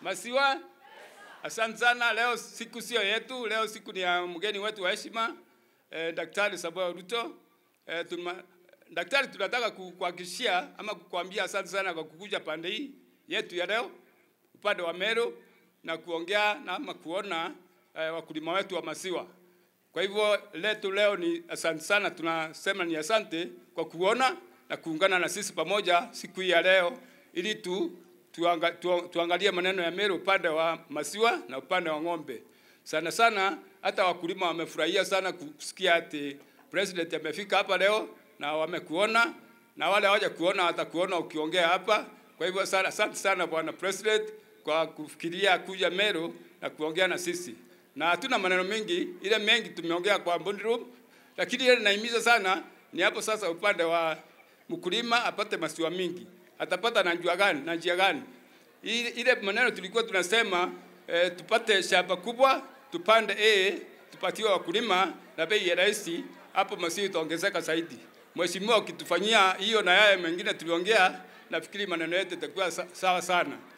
Masiwa, asante sana. Leo siku sio yetu, leo siku ni ya mgeni wetu wa heshima eh, Daktari Samoei Ruto. Eh, tuma, daktari, tunataka ku- kuhakikishia ama kukuambia asante sana kwa kukuja pande hii yetu ya leo upande wa Meru na kuongea na ama kuona eh, wakulima wetu wa maziwa. Kwa hivyo letu leo ni asante sana, tunasema ni asante kwa kuona na kuungana na sisi pamoja siku hii ya leo ili tu, tuanga, tu, tuangalie maneno ya Meru upande wa maziwa na upande wa ng'ombe. Sana sana hata wakulima wamefurahia sana kusikia ati president amefika hapa leo na wamekuona na wale hawaja kuona watakuona ukiongea hapa. Kwa hivyo sana, asante sana bwana president kwa kufikiria kuja Meru na kuongea na sisi, na hatuna maneno mengi, ile mengi tumeongea kwa bond room, lakini ile naimiza sana ni hapo sasa, upande wa mkulima apate maziwa mingi, atapata na njia gani na njia gani? Ile ile maneno tulikuwa tunasema eh, tupate shamba kubwa, tupande A, tupatiwe wakulima na bei ya rahisi, hapo maziwa itaongezeka zaidi. Mheshimiwa, ukitufanyia hiyo na yale mengine tuliongea, nafikiri maneno yetu itakuwa sa- sawa sana.